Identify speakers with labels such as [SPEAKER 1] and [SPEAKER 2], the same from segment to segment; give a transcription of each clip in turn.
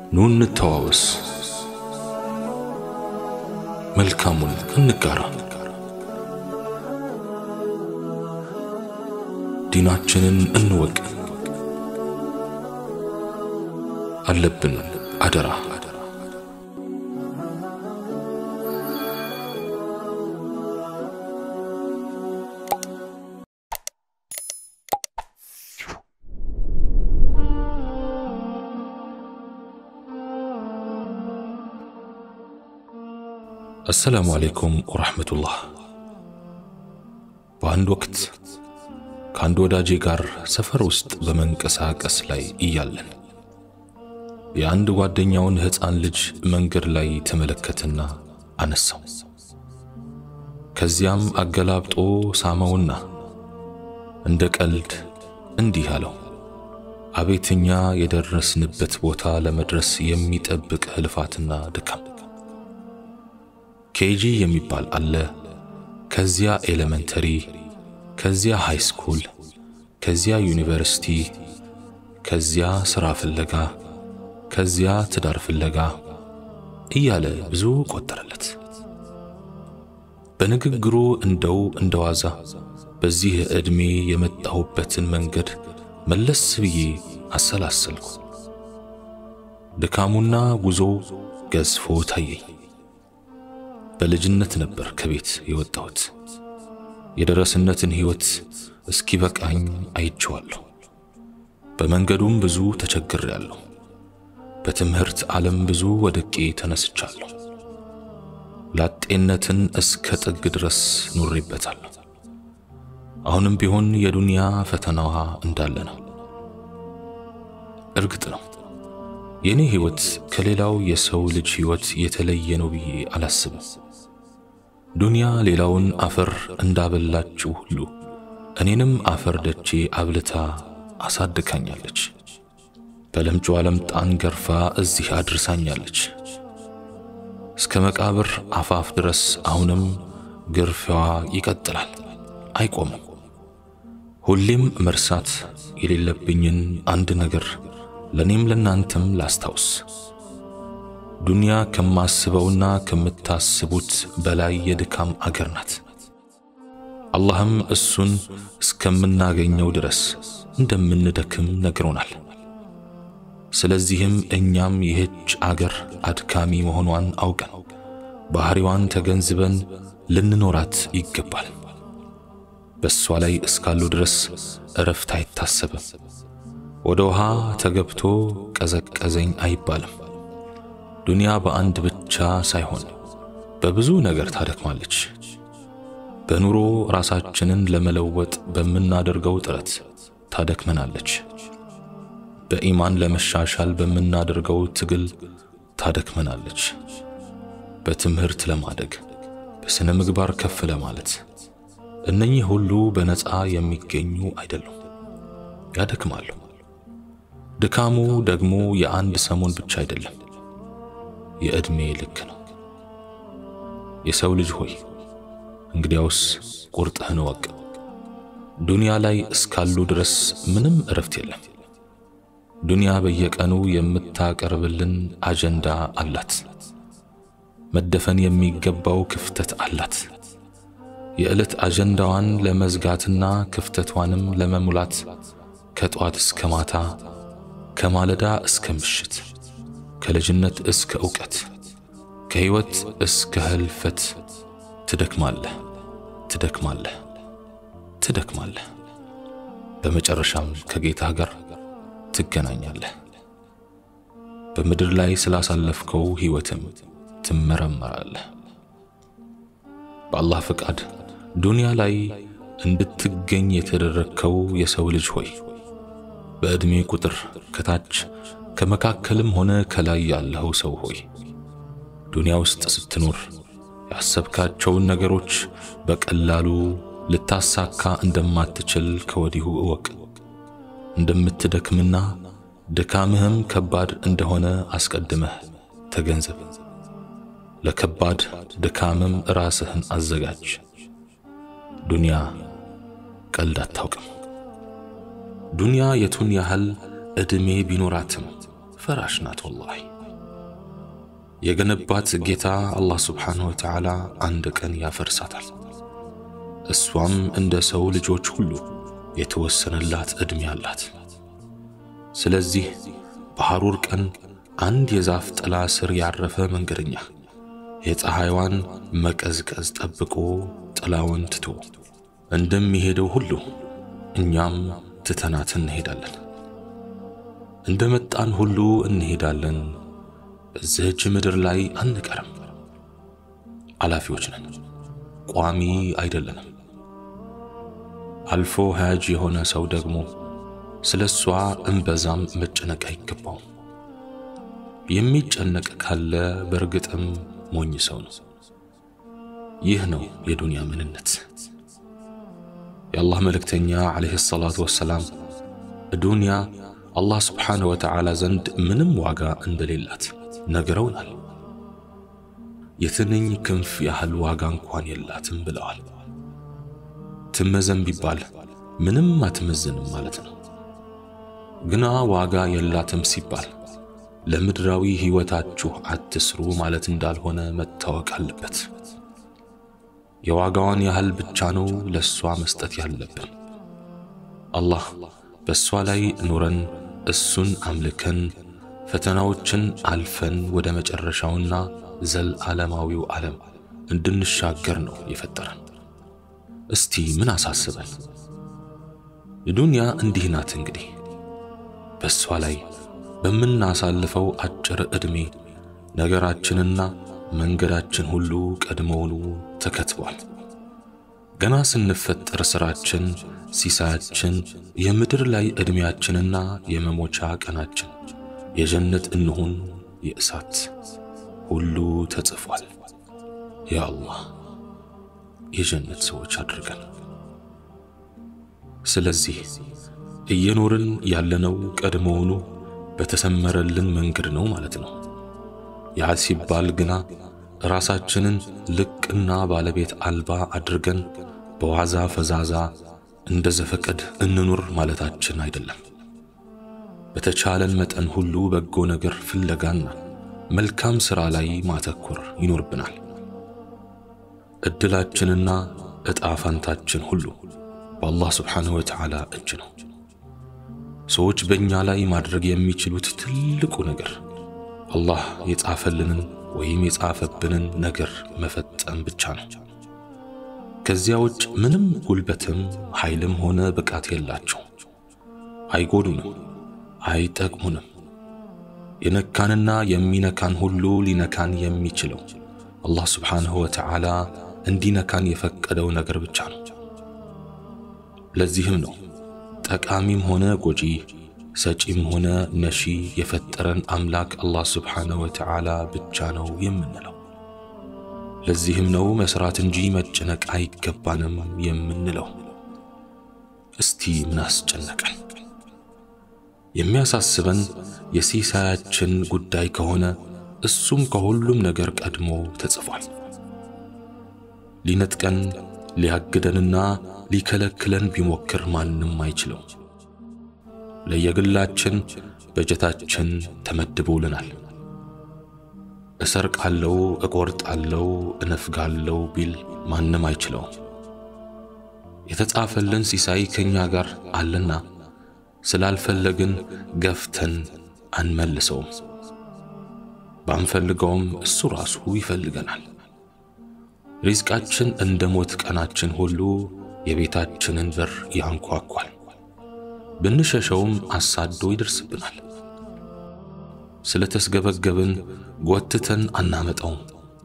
[SPEAKER 1] ኑ እንተዋወስ፣ መልካሙን እንጋራ፣ ዲናችንን እንወቅ። አለብን አደራ አሰላሙ አለይኩም ወረሕመቱላህ። በአንድ ወቅት ከአንድ ወዳጄ ጋር ሰፈር ውስጥ በመንቀሳቀስ ላይ እያለን የአንድ ጓደኛውን ሕፃን ልጅ መንገድ ላይ ተመለከትና አነሳው። ከዚያም አገላብጦ ሳመውና እንደ ቀልድ እንዲህ አለው፣ አቤትኛ የደረስንበት ቦታ ለመድረስ የሚጠብቅ ልፋትና ድካም ኬጂ የሚባል አለ። ከዚያ ኤሌመንተሪ፣ ከዚያ ሃይ ስኩል፣ ከዚያ ዩኒቨርሲቲ፣ ከዚያ ሥራ ፍለጋ፣ ከዚያ ትዳር ፍለጋ እያለ ብዙ ቆጠረለት። በንግግሩ እንደው እንደዋዛ በዚህ ዕድሜ የመጣሁበትን መንገድ መለስ ብዬ አሰላሰልኩ። ድካሙና ጉዞ ገዝፎ ታየኝ። በልጅነት ነበር ከቤት የወጣሁት። የደረስነትን ሕይወት እስኪ በቃኝ አይቼዋለሁ። በመንገዱም ብዙ ተቸግሬያለሁ። በትምህርት ዓለም ብዙ ወድቄ ተነስቻለሁ። ላጤነትን እስከ ጥግ ድረስ ኑሬበታለሁ። አሁንም ቢሆን የዱንያ ፈተናዋ እንዳለ ነው። እርግጥ ነው የኔ ሕይወት ከሌላው የሰው ልጅ ሕይወት የተለየ ነው ብዬ አላስብም። ዱንያ ሌላውን አፈር እንዳበላችው ሁሉ እኔንም አፈር ደቼ አብልታ አሳድካኛለች። በለምጯ ለምጣን ገርፋ እዚህ አድርሳኛለች። እስከ መቃብር አፋፍ ድረስ አሁንም ግርፊያዋ ይቀጥላል፣ አይቆምም። ሁሌም መርሳት የሌለብኝን አንድ ነገር ለኔም ለናንተም ላስታውስ። ዱንያ ከማስበውና ከምታስቡት በላይ የድካም አገር ናት። አላህም እሱን እስከምናገኘው ድረስ እንደምንደክም ነግሮናል። ስለዚህም እኛም ይህች አገር አድካሚ መሆኗን አውቀን ባህሪዋን ተገንዝበን ልንኖራት ይገባል። በእሷ ላይ እስካሉ ድረስ እረፍት አይታሰብም። ወደ ውሃ ተገብቶ ቀዘቀዘኝ አይባልም። ዱንያ በአንድ ብቻ ሳይሆን በብዙ ነገር ታደክማለች። በኑሮ ራሳችንን ለመለወጥ በምናደርገው ጥረት ታደክመናለች። በኢማን ለመሻሻል በምናደርገው ትግል ታደክመናለች። በትምህርት ለማደግ፣ በሥነ ምግባር ከፍ ለማለት እነኚህ ሁሉ በነፃ የሚገኙ አይደሉም፣ ያደክማሉ። ድካሙ ደግሞ የአንድ ሰሞን ብቻ አይደለም፣ የዕድሜ ልክ ነው። የሰው ልጅ ሆይ እንግዲያውስ ቁርጥህን እወቅ። ዱንያ ላይ እስካሉ ድረስ ምንም እረፍት የለም። ዱንያ በየቀኑ የምታቀርብልን አጀንዳ አላት። መደፈን የሚገባው ክፍተት አላት። የዕለት አጀንዳዋን ለመዝጋትና ክፍተቷንም ለመሙላት ከጧት እስከ ማታ ከማለዳ እስከ ምሽት ከልጅነት እስከ ዕውቀት ከሕይወት እስከ ህልፈት ትደክማለህ፣ ትደክማለህ፣ ትደክማለህ። በመጨረሻም ከጌታ ጋር ትገናኛለህ። በምድር ላይ ስላሳለፍከው ሕይወትም ትመረመራለህ። በአላህ ፍቃድ ዱንያ ላይ እንድትገኝ የተደረግከው የሰው ልጅ ሆይ በዕድሜ ቁጥር ከታች ከመካከልም ሆነ ከላይ ያለኸው ሰው ሆይ ዱንያ ውስጥ ስትኖር ያሰብካቸውን ነገሮች በቀላሉ ልታሳካ እንደማትችል ከወዲሁ እወቅ። እንደምትደክምና ድካምህም ከባድ እንደሆነ አስቀድመህ ተገንዘብ። ለከባድ ድካምም ራስህን አዘጋጅ። ዱንያ ቀልድ አታውቅም። ዱንያ የቱን ያህል ዕድሜ ቢኖራትም ፈራሽ ናት። ወላሂ የገነባት ጌታ አላህ ስብሓንሁ ወተዓላ አንድ ቀን ያፈርሳታል። እሷም እንደ ሰው ልጆች ሁሉ የተወሰነላት ዕድሜ አላት። ስለዚህ በሐሩር ቀን አንድ የዛፍ ጥላ ስር ያረፈ መንገደኛ የፀሐይዋን መቀዝቀዝ ጠብቆ ጥላውን ትቶ እንደሚሄደው ሁሉ እኛም ትተናት እንሄዳለን። እንደ መጣን ሁሉ እንሄዳለን። በዚህች ምድር ላይ አንቀርም። አላፊዎች ነን፣ ቋሚ አይደለንም። አልፎ ሀያጅ የሆነ ሰው ደግሞ ስለ እሷ እምበዛም መጨነቅ አይገባውም። የሚጨነቅ ካለ በእርግጥም ሞኝ ሰው ነው። ይህ ነው የዱንያ ምንነት። የአላህ መልእክተኛ ዓለይሂ ሰላቱ ወሰላም ዱንያ አላህ ስብሓንሁ ወተዓላ ዘንድ ምንም ዋጋ እንደሌላት ነግረውናል። የትንኝ ክንፍ ያህል ዋጋ እንኳን የላትም ብለዋል። ትመዘን ቢባል ምንም አትመዝንም ማለት ነው። ግና ዋጋ የላትም ሲባል ለምድራዊ ሕይወታችሁ አትስሩ ማለት እንዳልሆነ መታወቅ አለበት። የዋጋዋን ያህል ብቻ ነው ለእሷ መስጠት ያለብን። አላህ በእሷ ላይ ኑረን እሱን አምልከን ፈተናዎችን አልፈን ወደ መጨረሻውና ዘለዓለማዊው ዓለም እንድንሻገር ነው የፈጠረን። እስቲ ምን አሳስበን? ዱንያ እንዲህ ናት እንግዲህ በእሷ ላይ በምናሳልፈው አጭር ዕድሜ ነገራችንና መንገዳችን ሁሉ ቀድሞውኑ ተከትቧል። ገና ስንፈጠር ሥራችን፣ ሲሳያችን፣ የምድር ላይ ዕድሜያችንና የመሞቻ ቀናችን፣ የጀነት እንሁን የእሳት ሁሉ ተጽፏል። ያ አላህ የጀነት ሰዎች አድርገን። ስለዚህ እየኖርን ያለነው ቀድሞውኑ በተሰመረልን መንገድ ነው ማለት ነው። ያ ሲባል ግና ራሳችንን ልቅና ባለቤት አልባ አድርገን በዋዛ ፈዛዛ እንደ ዘፈቀድ እንኑር ማለታችን አይደለም። በተቻለን መጠን ሁሉ በጎ ነገር ፍለጋና መልካም ሥራ ላይ ማተኮር ይኖርብናል። ዕድላችንና ዕጣ ፈንታችን ሁሉ በአላህ ስብሓንሁ ወተዓላ እጅ ነው። ሰዎች በእኛ ላይ ማድረግ የሚችሉት ትልቁ ነገር አላህ የጻፈልንን ወይም የጻፈብንን ነገር መፈጸም ብቻ ነው። ከዚያ ውጭ ምንም ጉልበትም ኃይልም ሆነ ብቃት የላቸው። አይጎዱንም፣ አይጠቅሙንም። የነካንና የሚነካን ሁሉ ሊነካን የሚችለው አላህ ስብሓንሁ ወተዓላ እንዲነካን የፈቀደው ነገር ብቻ ነው። ለዚህም ነው ጠቃሚም ሆነ ጎጂ ሰጪም ሆነ ነሺ የፈጠረን አምላክ አላህ ስብሓነሁ ወተዓላ ብቻ ነው የምንለው። ለዚህም ነው መስራት እንጂ መጨነቅ አይገባንም የምንለው። እስቲ ምን አስጨነቀን? የሚያሳስበን የሲሳያችን ጉዳይ ከሆነ እሱም ከሁሉም ነገር ቀድሞ ተጽፏል። ሊነጥቀን ሊያግደንና ሊከለክለን ቢሞክር ማንም አይችለው። ለየግላችን በጀታችን ተመድቦልናል። እሰርቃለው፣ እቆርጣለው፣ እነፍጋለው ቢል ማንም አይችለውም። የተጻፈልን ሲሳይ ከኛ ጋር አለና ስላልፈለግን ገፍተን አንመልሰውም። ባንፈልገውም እሱ ራሱ ይፈልገናል። ሪዝቃችን እንደ ሞት ቀናችን ሁሉ የቤታችንን በር ያንኳኳል። ብንሸሸውም አሳዶ ይደርስብናል። ስለተስገበገብን ጎትተን አናመጣውም።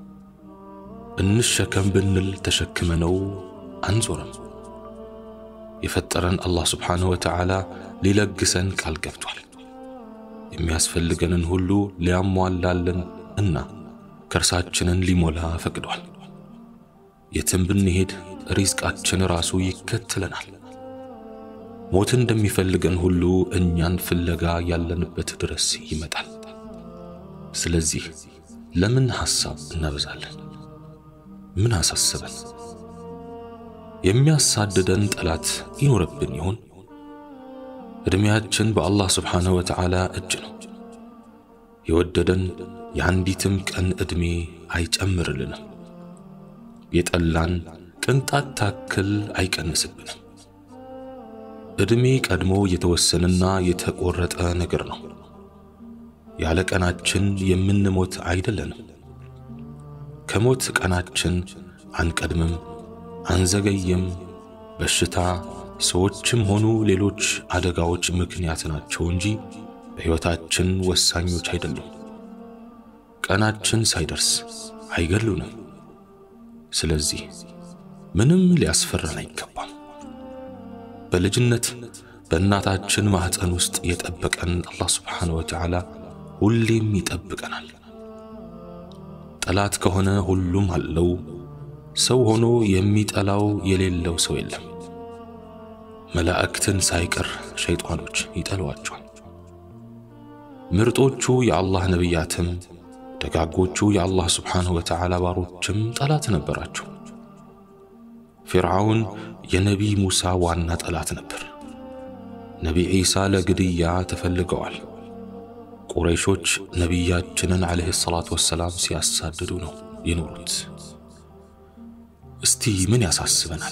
[SPEAKER 1] እንሸከም ብንል ተሸክመነው አንዞርም። የፈጠረን አላህ ስብሓንሁ ወተዓላ ሊለግሰን ቃል ገብቷል። የሚያስፈልገንን ሁሉ ሊያሟላልን እና ከርሳችንን ሊሞላ ፈቅዷል። የትም ብንሄድ ሪዝቃችን ራሱ ይከተለናል። ሞት እንደሚፈልገን ሁሉ እኛን ፍለጋ ያለንበት ድረስ ይመጣል። ስለዚህ ለምን ሐሳብ እናበዛለን? ምን አሳሰበን? የሚያሳድደን ጠላት ይኖርብን ይሆን? ዕድሜያችን በአላህ ስብሓንሁ ወተዓላ እጅ ነው። የወደደን የአንዲትም ቀን ዕድሜ አይጨምርልንም። የጠላን ቅንጣት ታክል አይቀንስብንም። ዕድሜ ቀድሞ የተወሰነና የተቆረጠ ነገር ነው። ያለ ቀናችን የምንሞት አይደለንም። ከሞት ቀናችን አንቀድምም፣ አንዘገይም። በሽታ፣ ሰዎችም ሆኑ ሌሎች አደጋዎች ምክንያት ናቸው እንጂ በሕይወታችን ወሳኞች አይደሉም። ቀናችን ሳይደርስ አይገሉንም። ስለዚህ ምንም ሊያስፈራን አይገባም። በልጅነት በእናታችን ማኅፀን ውስጥ የጠበቀን አላህ ስብሓነ ወተዓላ ሁሌም ይጠብቀናል። ጠላት ከሆነ ሁሉም አለው። ሰው ሆኖ የሚጠላው የሌለው ሰው የለም። መላእክትን ሳይቀር ሸይጣኖች ይጠሏቸዋል። ምርጦቹ የአላህ ነቢያትም ደጋጎቹ የአላህ ስብሓንሁ ወተዓላ ባሮችም ጠላት ነበራቸው። ፊርዓውን የነቢይ ሙሳ ዋና ጠላት ነበር። ነቢይ ዒሳ ለግድያ ተፈልገዋል። ቁረይሾች ነቢያችንን ዓለይሂ ሰላቱ ወሰላም ሲያሳድዱ ነው የኖሩት። እስቲ ምን ያሳስበናል?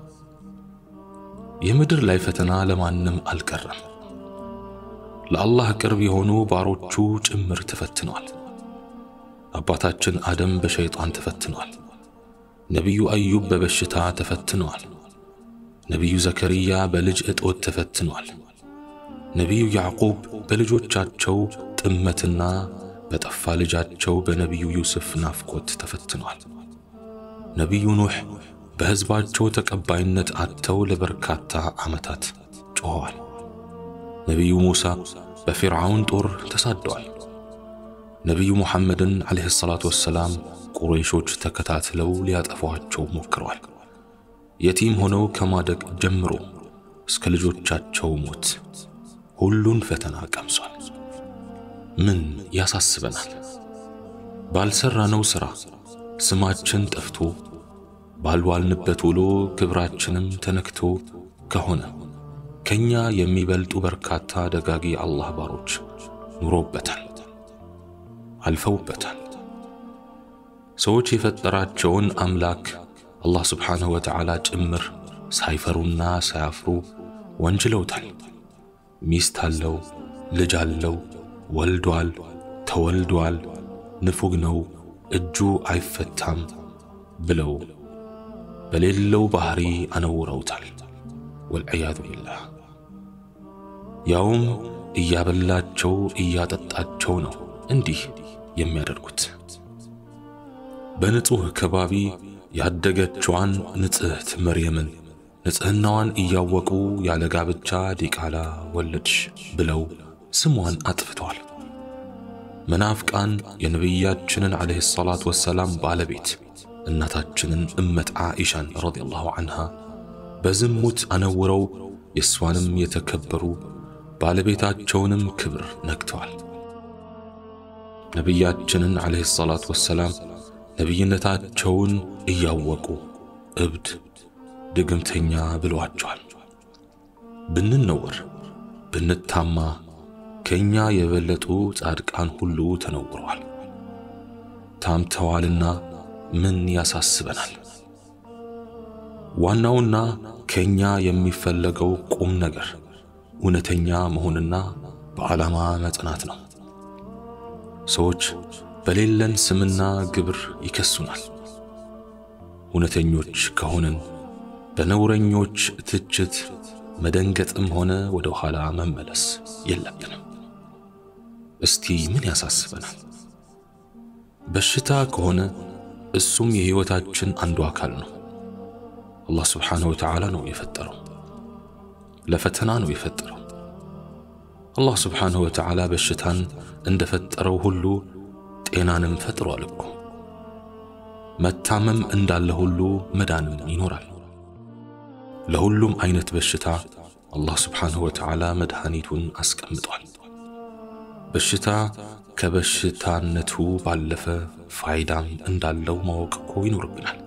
[SPEAKER 1] የምድር ላይ ፈተና ለማንም አልቀረም። ለአላህ ቅርብ የሆኑ ባሮቹ ጭምር ተፈትነዋል። አባታችን አደም በሸይጣን ተፈትነዋል። ነቢዩ አዩብ በበሽታ ተፈትነዋል። ነቢዩ ዘከርያ በልጅ እጦት ተፈትነዋል። ነቢዩ ያዕቁብ በልጆቻቸው ጥመትና በጠፋ ልጃቸው በነቢዩ ዩስፍ ናፍቆት ተፈትነዋል። ነቢዩ ኑሕ በሕዝባቸው ተቀባይነት አጥተው ለበርካታ ዓመታት ጮኸዋል። ነቢዩ ሙሳ በፊርዓውን ጦር ተሳደዋል። ነቢዩ ሙሐመድን ዓለይሂ ሰላቱ ወሰላም ቁረይሾች ተከታትለው ሊያጠፏቸው ሞክረዋል። የቲም ሆነው ከማደግ ጀምሮ እስከ ልጆቻቸው ሞት ሁሉን ፈተና ቀምሷል። ምን ያሳስበናል? ባልሰራነው ሥራ ስማችን ጠፍቶ ባልዋልንበት ውሎ ክብራችንም ተነክቶ ከሆነ ከኛ የሚበልጡ በርካታ ደጋጊ አላህ ባሮች ኑሮበታል፣ አልፈውበታል። ሰዎች የፈጠራቸውን አምላክ አላህ ስብሓንሁ ወተዓላ ጭምር ሳይፈሩና ሳያፍሩ ወንጅለውታል። ሚስት አለው፣ ልጅ አለው፣ ወልዷል፣ ተወልዷል፣ ንፉግ ነው፣ እጁ አይፈታም ብለው በሌለው ባህሪ አነውረውታል። ወልዕያዙ ቢላህ ያውም እያበላቸው እያጠጣቸው ነው እንዲህ የሚያደርጉት። በንጹሕ ከባቢ ያደገችዋን ንጽሕት መርየምን ንጽሕናዋን እያወቁ ያለ ጋብቻ ዲቃላ ወለድሽ ብለው ስሟን አጥፍተዋል። መናፍቃን የነቢያችንን ዓለይሂ ሰላቱ ወሰላም ባለቤት እናታችንን እመት ዓኢሻን ረዲየላሁ ዐንሃ በዝሙት አነውረው የእሷንም የተከበሩ ባለቤታቸውንም ክብር ነክተዋል። ነቢያችንን ዓለይሂ ሰላቱ ወሰላም ነቢይነታቸውን እያወቁ እብድ ድግምተኛ ብለዋቸዋል። ብንነውር ብንታማ ከእኛ የበለጡ ጻድቃን ሁሉ ተነውረዋል፣ ታምተዋልና ምን ያሳስበናል? ዋናውና ከእኛ የሚፈለገው ቁም ነገር እውነተኛ መሆንና በዓላማ መጽናት ነው። ሰዎች በሌለን ስምና ግብር ይከሱናል። እውነተኞች ከሆንን በነውረኞች ትችት መደንገጥም ሆነ ወደ ኋላ መመለስ የለብንም። እስቲ ምን ያሳስበናል? በሽታ ከሆነ እሱም የሕይወታችን አንዱ አካል ነው። አላህ ስብሓንሁ ወተዓላ ነው የፈጠረው፣ ለፈተና ነው የፈጠረው። አላህ ስብሓንሁ ወተዓላ በሽታን እንደፈጠረው ሁሉ ጤናንም ፈጥሯል እኮ። መታመም እንዳለ ሁሉ መዳንም ይኖራል። ለሁሉም አይነት በሽታ አላህ ስብሓንሁ ወተዓላ መድኃኒቱን አስቀምጧል። በሽታ ከበሽታነቱ ባለፈ ፋይዳም እንዳለው ማወቅ እኮ ይኖርብናል።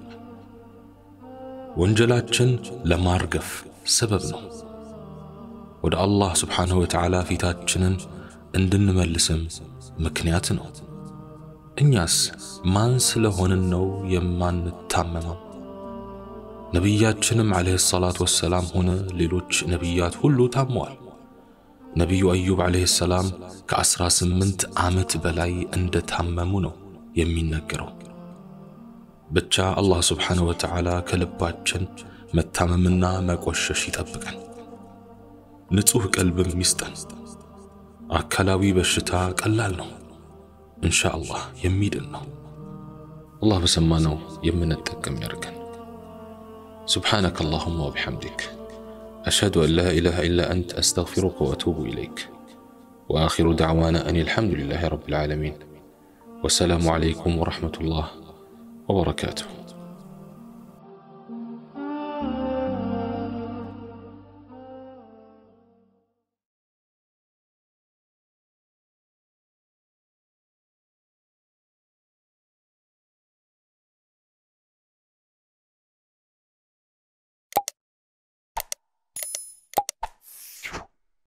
[SPEAKER 1] ወንጀላችን ለማርገፍ ሰበብ ነው። ወደ አላህ ስብሓንሁ ወተዓላ ፊታችንን እንድንመልስም ምክንያት ነው። እኛስ ማን ስለሆንን ነው የማንታመመው? ነቢያችንም ዓለይሂ ሰላቱ ወሰላም ሆነ ሌሎች ነቢያት ሁሉ ታመዋል። ነቢዩ አዩብ ዓለይሂ ሰላም ከዐሥራ ስምንት ዓመት በላይ እንደ ታመሙ ነው የሚነገረው። ብቻ አላህ ስብሓንሁ ወተዓላ ከልባችን መታመምና መቆሸሽ ይጠብቀን፣ ንጹሕ ቀልብም ይስጠን። አካላዊ በሽታ ቀላል ነው፣ እንሻ አላህ የሚድን ነው። አላህ በሰማነው የምንጠቀም ያድርገን። سبحانك اللهم وبحمدك أشهد أن لا إله إلا أنت أستغفرك وأتوب إليك وآخر دعوانا أن الحمد لله رب العالمين والسلام عليكم ورحمة الله وبركاته